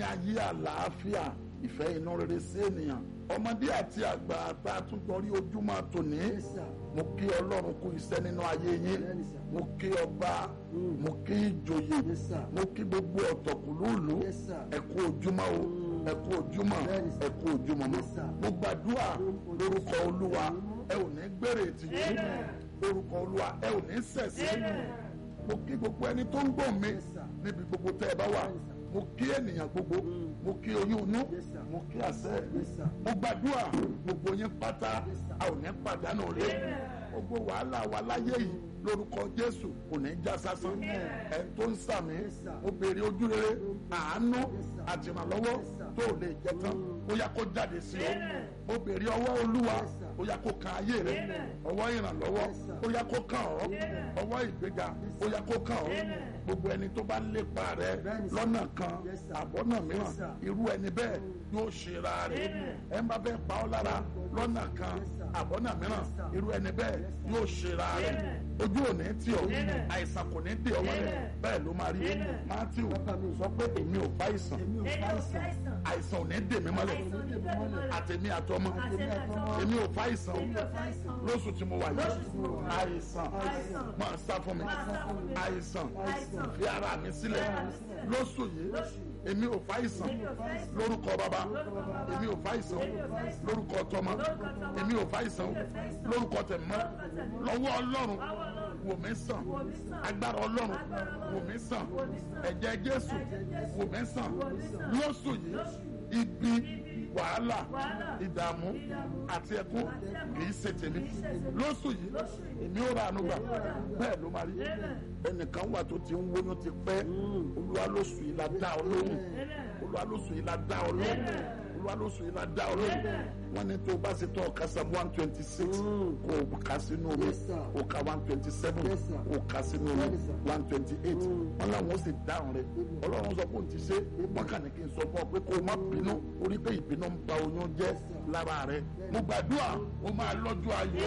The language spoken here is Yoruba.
ayé àlàáfíà ìfẹ́ inú rere sí ènìyàn ọmọdé àti àgbà tá a tún gbọ́ rí ojúmọ́ tòní Yes, sir. mo kí ọlọ́run kú iṣẹ́ nínú ayé yín Bẹ́ẹ̀ni, sir. mo kí ọba mo kí ìjòyè Yes, sir. mo kí gbogbo ọ̀tọ̀kùlúùlú Yes, sir. ẹ kú ojúmọ́ o ẹ kú ojúmọ́ Bẹ́ẹ̀ni, sir. ẹ kú ojúmọ́ mọ́ Yes, sir. mo gbàdúrà lórúkọ olúwa ẹ ò ní gbèrè ìtìjú lórúkọ olúwa ẹ ò ní ṣẹ̀sín mo kí gbogbo ẹni tó ń gbọ́ mi Yes, sir. níbi gbogbo tẹ́ ẹ bá wà Yes, sir. mo kí ènìyàn gbogbo mo kí oyún inú Yes, sir. mo kí àṣẹ Yes, sir. mo gbàdúrà gbogbo yín pátá Yes, sir. a ò ní pàdánù rẹ gbogbo wàhálà wa láyé yìí lórúkọ jésù kò ní já sásán ẹ tó ń sàmì Yes, sir. mo béèrè ojú rere àánú Yes, sir. àtìrànlọ́wọ́ Yes, sir. tó lè jẹ tán ó yá kó jáde sí ọ mo béèrè ọwọ́ olúwa Yes, sir. ó yá kó kan ayé rẹ ọwọ́ ìrànlọ́wọ́ Yes, sir. ó yá kó kàn ọ́ ọwọ́ ìgbéga ó yá kó kàn ọ́ gbogbo ẹni tó bá lépa rẹ Bẹ́ẹ̀ni, sir. lọ́nà kan Yes, sir. àbọ̀nà mìíràn Yes, sir. irú ẹni bẹ́ẹ̀ yóò ṣera rẹ̀ ẹ má fẹ́ pa ọ́ lára lọ́nà kan Yes, sir. àbọ̀nà mìíràn Yes, sir. irú ẹni bẹ́ẹ̀ Yes, sir. yóò ṣera rẹ̀ ojú ò ní tì ọ́ àìsàn kò ní dè ọ́ mọ́lẹ̀ bẹ́ẹ̀ ló máa rí Matthew Bàbá mi. sọ pé èmi ò fa àìsàn èmi ò fa àìsàn àìsàn ò ní dè mí mọ́lẹ̀ àtẹ̀mí àtọmọ èmi ò fa àìsàn o lóṣù tí mo wà yìí àìsàn máa sá fún mi àìsàn fi ara mi sílẹ̀ lóṣù yìí èmi ò fa àìsàn lórúkọ bàbá èmi ò fa àìsàn lórúkọ tọmọ èmi ò fa àìsàn lórúkọ tẹ̀mọ́ lọ́wọ́ ọlọ́run wò mí sàn agbára ọlọ́run wò mí sàn ẹ̀jẹ̀ jésù wò mí sàn lóṣù yìí ibi wàhálà ìdààmú àti ẹkún kì í ṣe tèmi lóṣù yìí èmi ò ra àánú gbà bẹ́ẹ̀ ló máa rí ẹnìkan wà tó ti ń wóyún ti pẹ́ olúwa lóṣù yìí la dá ọ lóhùn olúwa lóṣù yìí la dá ọ lóhùn olúwa lóṣù yìí la dá ọ lóhùn wọn ní tó o bá ṣe tó ọkà sam one twenty six kó o kà sínú omi Yes, sir. o kà one twenty seven Yes, sir. o kà sínú omi Yes, sir. one twenty eight wọn làwọn ó sì dáhùn rẹ ọlọ́run sọ pé òun ti ṣe wọn kàn ní kí n sọ fún ọ pé kó o má bínú orí pé ìbínú ń ba oyún jẹ́ lára rẹ mo gbàdúrà o máa lọ́jọ́ ayọ̀